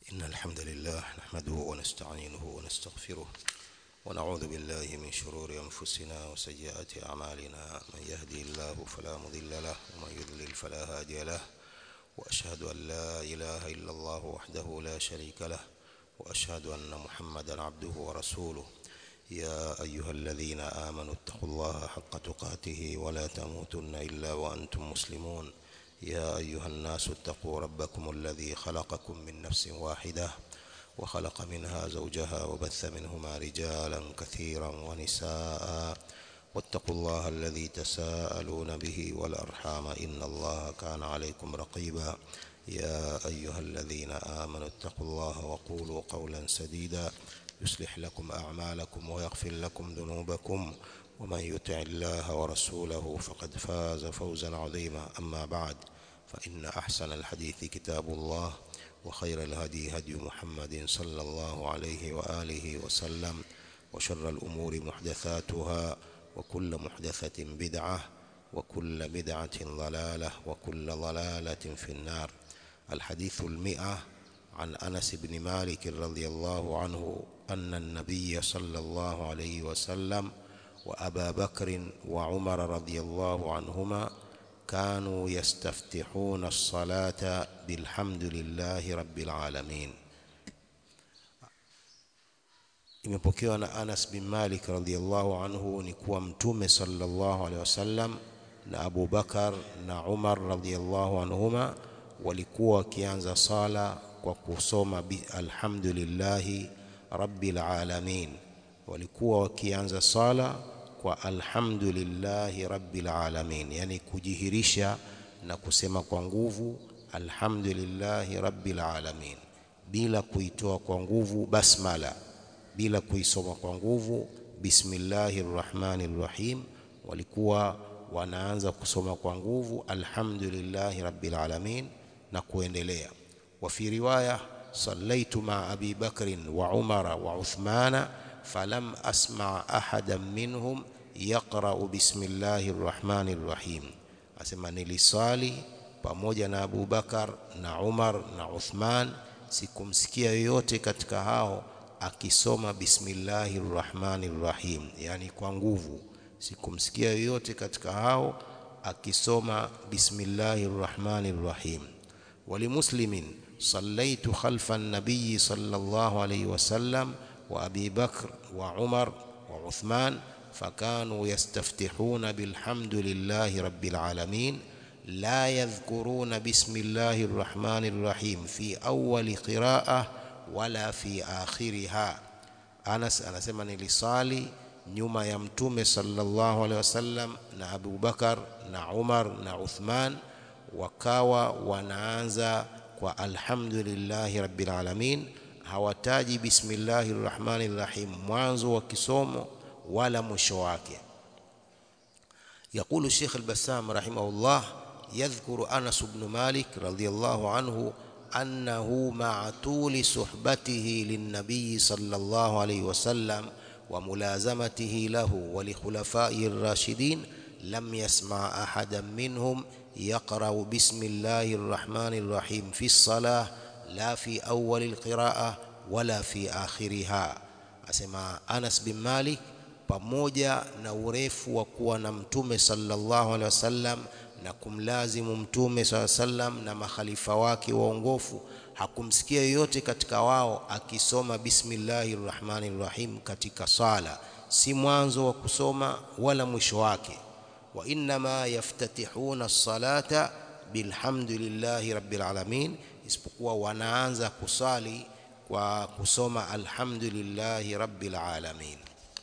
إن الحمد لله نحمده ونستعينه ونستغفره ونعوذ بالله من شرور أنفسنا وسيئات أعمالنا من يهدي الله فلا مضل له ومن يضلل فلا هادي له وأشهد أن لا إله إلا الله وحده لا شريك له وأشهد أن محمدا عبده ورسوله يا أيها الذين آمنوا اتقوا الله حق تقاته ولا تموتن إلا وأنتم مسلمون يا أيها الناس اتقوا ربكم الذي خلقكم من نفس واحدة وخلق منها زوجها وبث منهما رجالا كثيرا ونساء واتقوا الله الذي تساءلون به والأرحام إن الله كان عليكم رقيبا يا أيها الذين آمنوا اتقوا الله وقولوا قولا سديدا يصلح لكم أعمالكم ويغفر لكم ذنوبكم ومن يطع الله ورسوله فقد فاز فوزا عظيما أما بعد فإن أحسن الحديث كتاب الله وخير الهدي هدي محمد صلى الله عليه وآله وسلم وشر الأمور محدثاتها وكل محدثة بدعة وكل بدعة ضلالة وكل ضلالة في النار الحديث المئة عن أنس بن مالك رضي الله عنه أن النبي صلى الله عليه وسلم وأبا بكر وعمر رضي الله عنهما كانوا يستفتحون الصلاة بالحمد لله رب العالمين imepokewa na Anas bin Malik radhiyallahu anhu ni kuwa mtume sallallahu alaihi wasallam na Abu Bakar na Umar radhiyallahu anhuma walikuwa wakianza sala kwa kusoma alhamdulillahi rabbil alamin walikuwa wakianza sala kwa alhamdulillahi rabbil alamin yani kujihirisha na kusema kwa nguvu alhamdulillahi rabbil alamin bila kuitoa kwa nguvu basmala bila kuisoma kwa nguvu bismillahir rahmanir rahim walikuwa wanaanza kusoma kwa nguvu alhamdulillahi rabbil alamin na kuendelea wa fi riwaya sallaitu ma abi bakrin wa umara wa uthmana falam asma ahadan minhum yaqra'u bismillahir rahmanir rahim asema niliswali pamoja na Abu Bakar na Umar na Uthman sikumsikia yoyote katika hao akisoma bismillahir rahmanir rahim yani kwa nguvu sikumsikia yoyote katika hao akisoma bismillahir rahmanir rahim ولمسلم صليت خلف النبي صلى الله عليه وسلم وأبي بكر وعمر وعثمان فكانوا يستفتحون بالحمد لله رب العالمين لا يذكرون بسم الله الرحمن الرحيم في أول قراءة ولا في آخرها أنس أنا سمعني لصالي nyuma ya mtume sallallahu alaihi wasallam na Abu Bakar na Umar na Uthman wakawa wanaanza kwa alhamdulillahi rabbil alamin hawataji bismillahir rahmanir rahim mwanzo wa kisomo wala mwisho wake يقول الشيخ البسام رحمه الله يذكر أنس بن مالك رضي الله عنه أنه مع طول صحبته للنبي صلى الله عليه وسلم وملازمته له ولخلفائه الراشدين لم يسمع أحدا منهم يقرأ بسم الله الرحمن الرحيم في الصلاة لا في أول القراءة ولا في آخرها أسمع أنس بن مالك pamoja na urefu wa kuwa na mtume sallallahu alaihi wasallam na kumlazimu mtume sallallahu alaihi wasallam na makhalifa wake waongofu hakumsikia yoyote katika wao akisoma bismillahir rahmanir rahim katika sala si mwanzo wa kusoma wala mwisho wake wa inma yaftatihuna as-salata bilhamdulillahi rabbil alamin isipokuwa wanaanza kusali kwa kusoma alhamdulillahi rabbil alamin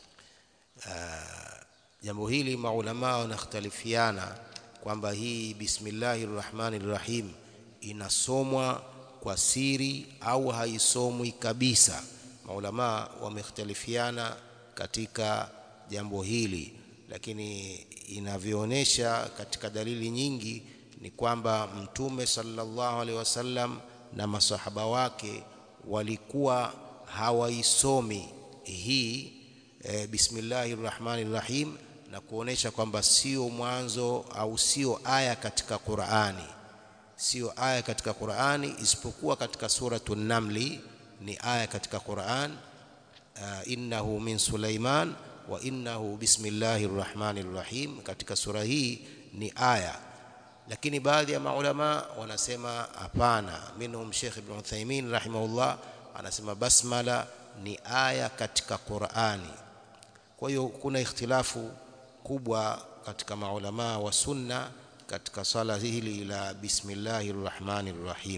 jambo hili maulama wanakhtalifiana kwamba hii bismillahir rahmanir rahim inasomwa kwa siri au haisomwi kabisa maulama wamekhtalifiana katika jambo hili lakini inavyoonyesha katika dalili nyingi ni kwamba mtume sallallahu alaihi wasallam na masahaba wake walikuwa hawaisomi hii e, bismillahir rahmanir rahim na kuonesha kwamba sio mwanzo au sio aya katika Qur'ani sio aya katika Qur'ani isipokuwa katika suratu Namli ni aya katika Qur'an uh, innahu min Sulaiman wa innahu bismillahir rahmanir rahim katika sura hii ni aya lakini baadhi ya maulama wanasema hapana minhum Sheikh Ibn Uthaymeen rahimahullah anasema basmala ni aya katika Qur'ani kwa hiyo kuna ikhtilafu kubwa katika maulama wa sunna katika swala hili la bismillahir rahmanir rahim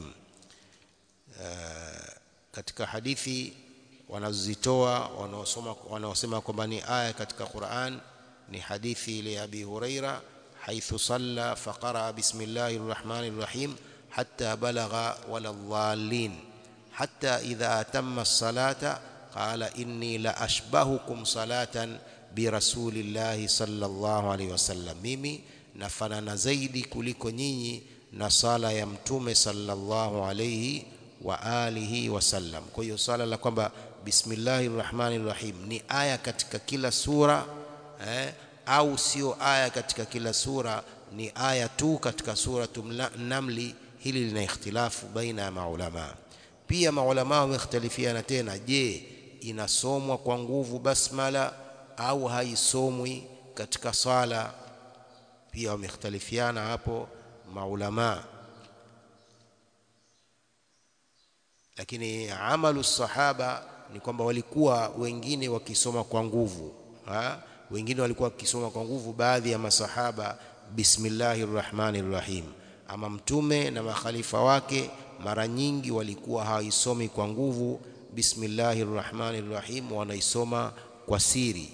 uh, katika hadithi wanazozitoa wanaosoma wanaosema kwamba ni aya katika Qur'an ni hadithi ile ya Abi Huraira haithu salla faqara bismillahir rahmanir rahim hatta balagha wala dhalin hatta idha atamma as-salata qala inni la ashbahukum salatan bi rasulillahi sallallahu alaihi wasallam mimi nafanana zaidi kuliko nyinyi na sala ya mtume sallallahu alaihi wa alihi wasallam kwa hiyo sala la kwamba bismillahir rahmanir rahim ni aya katika kila sura eh, au sio aya katika kila sura ni aya tu katika suratu namli hili lina ikhtilafu baina ya maulama pia maulama wamekhtalifiana tena je inasomwa kwa nguvu basmala au haisomwi katika sala pia wamekhtalifiana hapo maulama lakini amalu sahaba ni kwamba walikuwa wengine wakisoma kwa nguvu ha? wengine walikuwa wakisoma kwa nguvu baadhi ya masahaba bismillahir rahmanir rahim ama mtume na makhalifa wake mara nyingi walikuwa hawaisomi kwa nguvu bismillahir rahmanir rahim wanaisoma kwa siri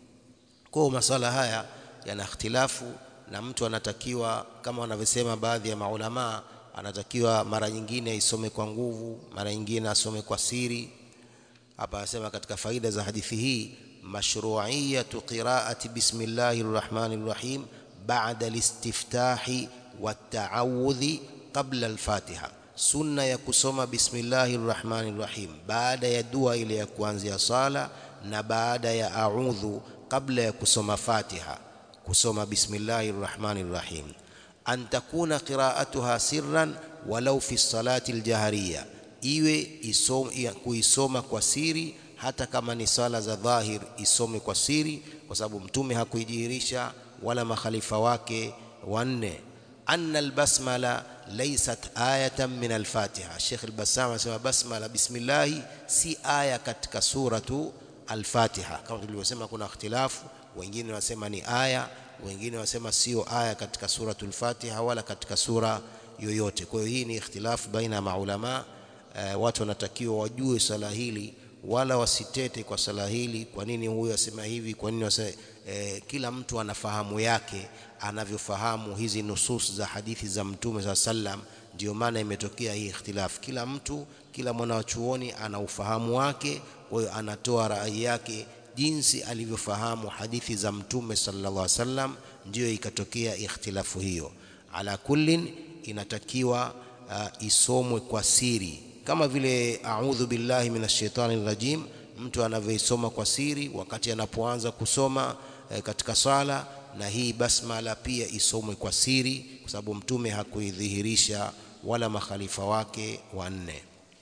kwa masala haya yana ikhtilafu na mtu anatakiwa kama wanavyosema baadhi ya maulamaa anatakiwa mara nyingine aisome kwa nguvu mara nyingine asome kwa siri hapa anasema katika faida za hadithi hii mashru'iyatu qira'ati bismillahir rahmanir rahim ba'da listiftahi wat-ta'awudhi qabla al-fatiha sunna ya kusoma bismillahir rahmanir rahim baada ya dua ile ya kuanzia sala na baada ya a'udhu kabla ya kusoma fatiha kusoma bismillahir rahmanir rahim an takuna qira'atuha sirran walau fi salati aljahariya iwe isom, kuisoma kwa siri hata kama ni sala za dhahir isome kwa siri kwa sababu mtume hakuijihirisha wala makhalifa wake wanne anna albasmala laysat ayatan min alfatiha Sheikh al-Bassam anasema basmala bismillah si aya katika suratu al-Fatiha kama tulivyosema kuna ikhtilafu wengine wanasema ni aya wengine wanasema sio aya katika suratul Fatiha wala katika sura yoyote kwa hiyo hii ni ikhtilafu baina ya maulama e, watu wanatakiwa wajue sala hili wala wasitete kwa sala hili kwa nini huyu asema hivi kwa nini wase, e, kila mtu anafahamu yake anavyofahamu hizi nusus za hadithi za mtume saa sallam ndio maana imetokea hii ikhtilafu kila mtu kila mwanachuoni ana ufahamu wake kwa hiyo anatoa rai yake jinsi alivyofahamu hadithi za mtume sallallahu alaihi wasallam ndiyo ikatokea ikhtilafu hiyo ala kullin inatakiwa uh, isomwe kwa siri kama vile a'udhu billahi minash shaitani rajim mtu anavyoisoma kwa siri wakati anapoanza kusoma eh, katika sala na hii basmala pia isomwe kwa siri kwa sababu mtume hakuidhihirisha wala makhalifa wake wanne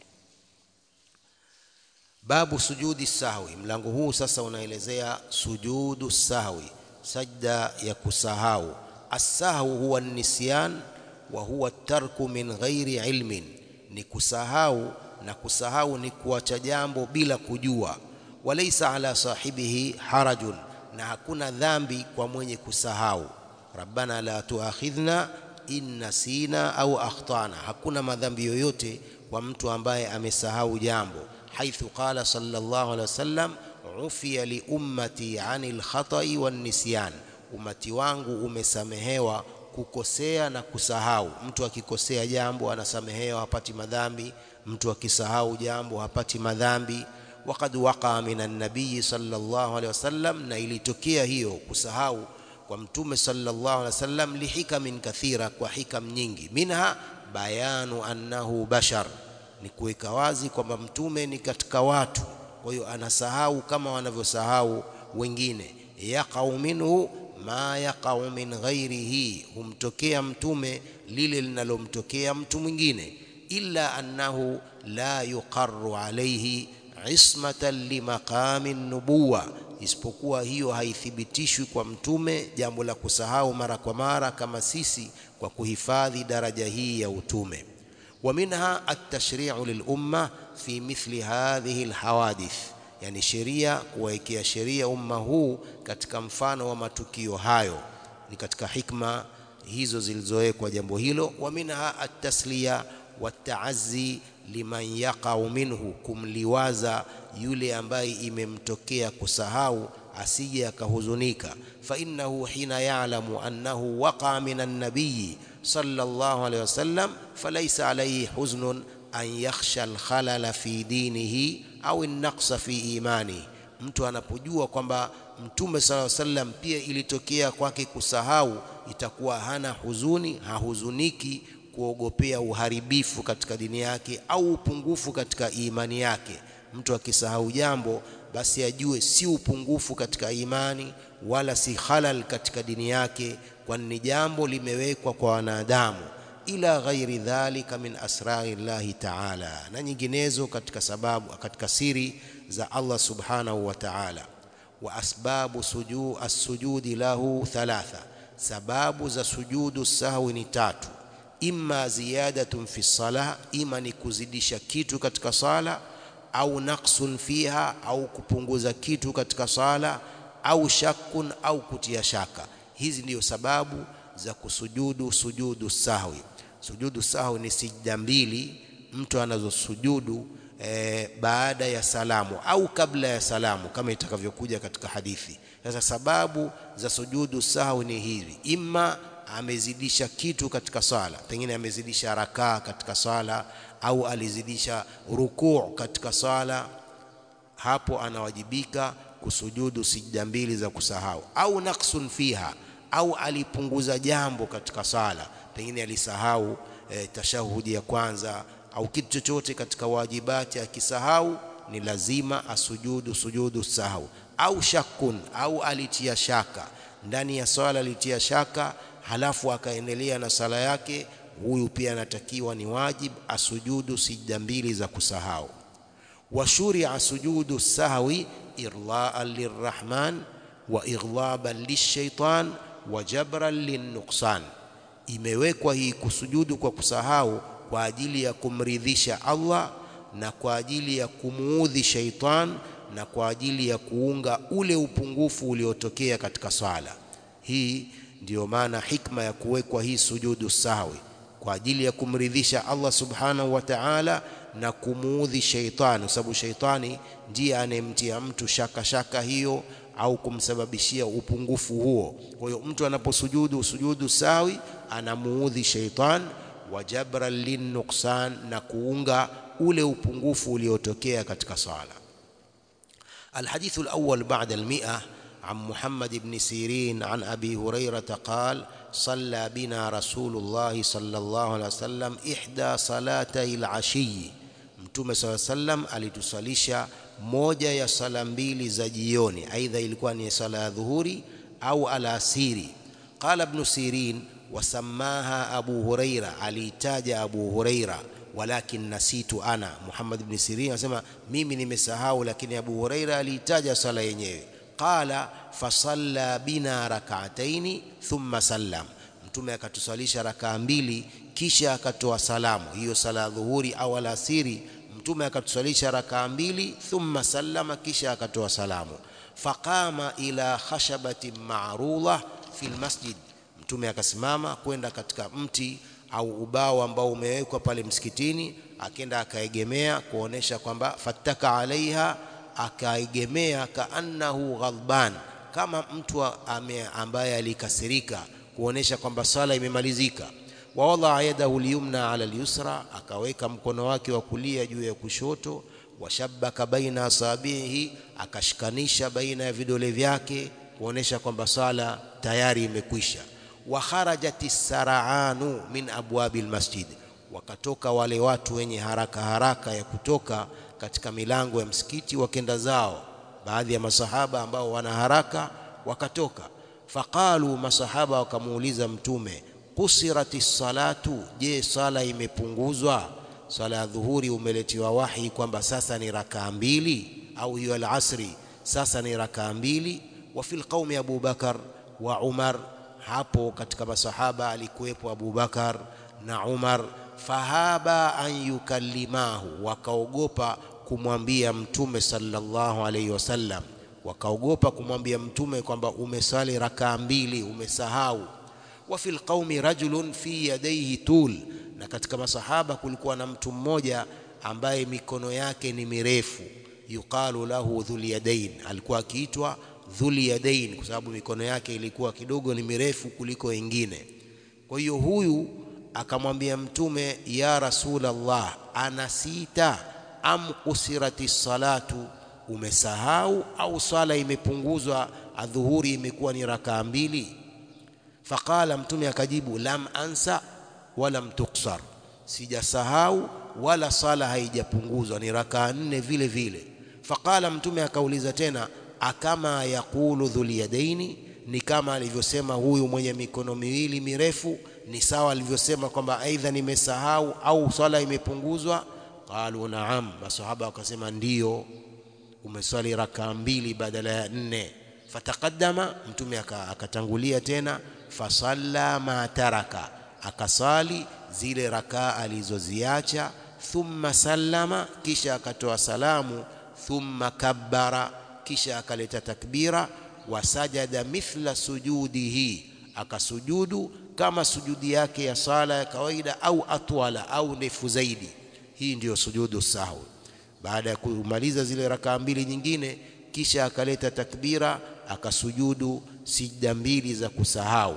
babu sujudi sahwi mlango huu sasa unaelezea sujudu sahwi sajda ya kusahau as-sahwu huwa nisyan wa huwa tarku min ghairi ilmin ni kusahau na kusahau ni kuacha jambo bila kujua walaysa ala sahibihi harajun na hakuna dhambi kwa mwenye kusahau rabbana la tuakhidhna in nasina au akhtana hakuna madhambi yoyote kwa mtu ambaye amesahau jambo haithu qala sallallahu alaihi wasallam ufiya li ummati anil khata'i wan nisyan umati wangu umesamehewa kukosea na kusahau mtu akikosea jambo anasamehewa hapati madhambi mtu akisahau jambo hapati madhambi waqad waqa minan nabiy sallallahu alaihi wasallam na ilitokea hiyo kusahau kwa mtume sallallahu alaihi wasallam lihikamin kathira kwa hikam nyingi minha bayanu annahu bashar ni kuweka wazi kwamba mtume ni katika watu kwa hiyo anasahau kama wanavyosahau wengine yaqau minhu ma yaqau min ghairihi humtokea mtume lile linalomtokea mtu mwingine illa annahu la yuqarru alayhi ismatan limaqami nubuwa isipokuwa hiyo haithibitishwi kwa mtume jambo la kusahau mara kwa mara kama sisi kwa kuhifadhi daraja hii ya utume ومنها التشريع للأمة في مثل هذه الحوادث yani sheria kuwekea sheria umma huu katika mfano wa matukio hayo ni katika hikma hizo zilizowekwa jambo hilo wa minha at-tasliya wat-ta'azzi liman yaqau minhu kumliwaza yule ambaye imemtokea kusahau asije akahuzunika fa innahu hina ya'lamu annahu waqa minan nabiyyi sallallahu alayhi wasallam falaysa alayhi huznun an yakhsha al-khalala fi dinihi au an-naqsa fi imani mtu anapojua kwamba mtume sallallahu alayhi wasallam pia ilitokea kwake kusahau itakuwa hana huzuni hahuzuniki kuogopea uharibifu katika dini yake au upungufu katika imani yake mtu akisahau jambo basi ajue si upungufu katika imani wala si halal katika dini yake kwani ni jambo limewekwa kwa wanadamu ila ghairi dhalika min asrari llahi taala na nyinginezo katika sababu katika siri za Allah subhanahu wa ta'ala wa asbabu sujud as-sujudi lahu thalatha sababu za sujudu sahwi ni tatu imma ziyadatun fi salah ima ni kuzidisha kitu katika sala au naqsun fiha au kupunguza kitu katika sala au shakun au kutia shaka hizi ndiyo sababu za kusujudu sujudu sahwi sujudu sahwi ni sijda mbili mtu anazosujudu e, baada ya salamu au kabla ya salamu kama itakavyokuja katika hadithi sasa sababu za sujudu sahwi ni hivi imma amezidisha kitu katika swala pengine amezidisha rakaa katika swala au alizidisha rukuu katika swala hapo anawajibika kusujudu sijda mbili za kusahau au naqsun fiha au alipunguza jambo katika swala pengine alisahau e, tashahudi ya kwanza au kitu chochote katika wajibati akisahau ni lazima asujudu sujudu sahau au shakun au alitia shaka ndani ya swala alitia shaka halafu akaendelea na sala yake huyu pia anatakiwa ni wajib asujudu sijda mbili za kusahau washuria sujudu sahwi irlaan lirrahman wa ighlaban lishaitan wa jabran linnuqsan imewekwa hii kusujudu kwa kusahau kwa ajili ya kumridhisha Allah na kwa ajili ya kumuudhi shaitan na kwa ajili ya kuunga ule upungufu uliotokea katika swala hii ndiyo maana hikma ya kuwekwa hii sujudu sahwi kwa ajili ya kumridhisha Allah subhanahu wa ta'ala na kumuudhi sheitani, kwa sababu sheitani ndiye anemtia mtu shaka shaka hiyo au kumsababishia upungufu huo. Kwa hiyo mtu anaposujudu sujudu sawi anamuudhi sheitan wa jabran linnuksan, na kuunga ule upungufu uliotokea katika sala. الحديث الأول بعد المئة عن محمد بن سيرين عن أبي هريرة قال صلى بنا رسول الله صلى الله عليه وسلم إحدى صلاتي العشي Mtume صلى الله عليه وسلم alitusalisha moja ya sala mbili za jioni, aidha ilikuwa ni sala ya dhuhuri au alasiri. Qala Ibn Sirin wasamaha Abu Huraira, aliitaja Abu Huraira walakin nasitu ana. Muhammad ibn Sirin anasema mimi nimesahau, lakini Abu Huraira aliitaja sala yenyewe. Qala fasalla bina rak'ataini thumma sallam, Mtume akatusalisha rakaa mbili kisha akatoa salamu. Hiyo sala ya dhuhuri au alasiri, Mtume akatusalisha rakaa mbili thumma sallama, kisha akatoa salamu. Faqama ila khashabatin ma'rudha fil masjid, Mtume akasimama kwenda katika mti au ubao ambao umewekwa pale msikitini, akenda akaegemea kuonesha kwamba fattaka alaiha, akaegemea kaannahu ghadban, kama mtu ame ambaye alikasirika, kuonesha kwamba sala imemalizika. Wa wadaa yadahu lyumna ala lyusra, akaweka mkono wake wa kulia juu ya kushoto. Washabaka baina asabihi, akashikanisha baina ya vidole vyake kuonesha kwamba sala tayari imekwisha wa kharajati saraanu min abwabi almasjid, wakatoka wale watu wenye haraka haraka ya kutoka katika milango ya msikiti wakenda zao. Baadhi ya masahaba ambao wana haraka wakatoka. faqalu masahaba wakamuuliza mtume kusirati salatu je sala imepunguzwa sala ya dhuhuri umeletiwa wahi kwamba sasa ni rakaa mbili au hiyo alasri sasa ni rakaa mbili wa fil qaumi Abu Bakar wa Umar hapo katika masahaba alikuwepo Abu Bakar na Umar fahaba an yukallimahu wakaogopa kumwambia mtume sallallahu alaihi wasallam wakaogopa kumwambia mtume kwamba umesali rakaa mbili umesahau wa fil qaumi rajulun fi yadayhi tul na katika masahaba kulikuwa na mtu mmoja ambaye mikono yake ni mirefu yuqalu lahu dhul yadain alikuwa akiitwa dhul yadain kwa sababu mikono yake ilikuwa kidogo ni mirefu kuliko wengine kwa hiyo huyu akamwambia mtume ya rasulallah anasita am usirati salatu umesahau au swala imepunguzwa adhuhuri imekuwa ni rakaa mbili faqala mtume akajibu lam ansa walam tuksar sijasahau wala sala haijapunguzwa ni rakaa nne vile vile faqala mtume akauliza tena akama yaqulu dhul yadaini ni kama alivyosema huyu mwenye mikono miwili mirefu ni sawa alivyosema kwamba aidha nimesahau au swala imepunguzwa qalu naam masahaba wakasema ndiyo umeswali rakaa mbili badala ya nne fataqaddama mtume akatangulia tena fasalla ma taraka akasali zile rakaa alizoziacha thumma sallama kisha akatoa salamu thumma kabbara kisha akaleta takbira wasajada mithla sujudihi akasujudu kama sujudi yake ya sala ya kawaida au atwala au ndefu zaidi hii ndiyo sujudu sahwi baada ya kumaliza zile rakaa mbili nyingine kisha akaleta takbira akasujudu sijda mbili za kusahau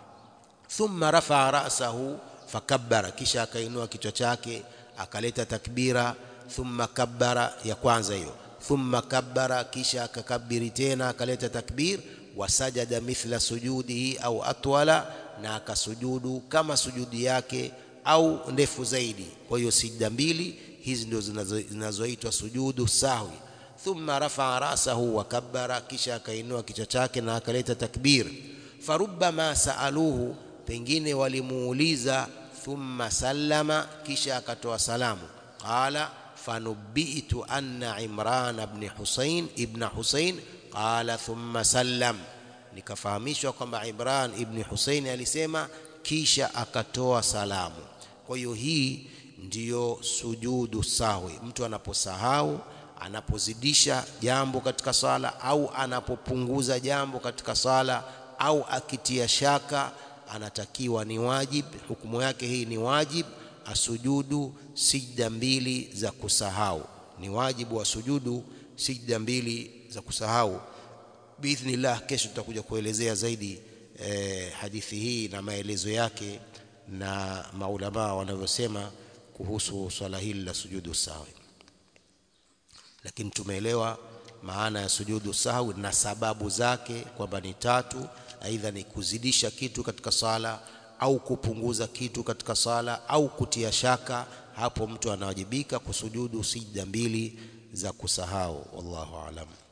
thumma rafaa ra'sahu fakabbara kisha akainua kichwa chake akaleta takbira thumma kabbara ya kwanza hiyo thumma kabbara kisha akakabiri tena akaleta takbir wasajada mithla sujudihi au atwala na akasujudu kama sujudi yake au ndefu zaidi kwa hiyo sijda mbili hizi ndio zinazoitwa sujudu sahwi thumma rafaa rasahu wa kabbara kisha akainua kichwa chake na akaleta takbir farubbama saaluhu pengine walimuuliza thumma sallama kisha akatoa salamu qala fanubitu anna imran ibn husain ibn husain qala thumma sallam nikafahamishwa kwamba imran ibn husain alisema kisha akatoa salamu kwa hiyo hii ndiyo sujudu sahwi mtu anaposahau anapozidisha jambo katika sala au anapopunguza jambo katika sala au akitia shaka anatakiwa ni wajib hukumu yake hii ni wajib asujudu sijda mbili za kusahau ni wajibu wa sujudu sijda mbili za kusahau biidhnillah kesho tutakuja kuelezea zaidi eh, hadithi hii na maelezo yake na maulamaa wanavyosema kuhusu swala hili la sujudu sahwi lakini tumeelewa maana ya sujudu sahwi na sababu zake kwamba ni tatu aidha ni kuzidisha kitu katika sala au kupunguza kitu katika sala au kutia shaka hapo mtu anawajibika kusujudu sijda mbili za kusahau wallahu alam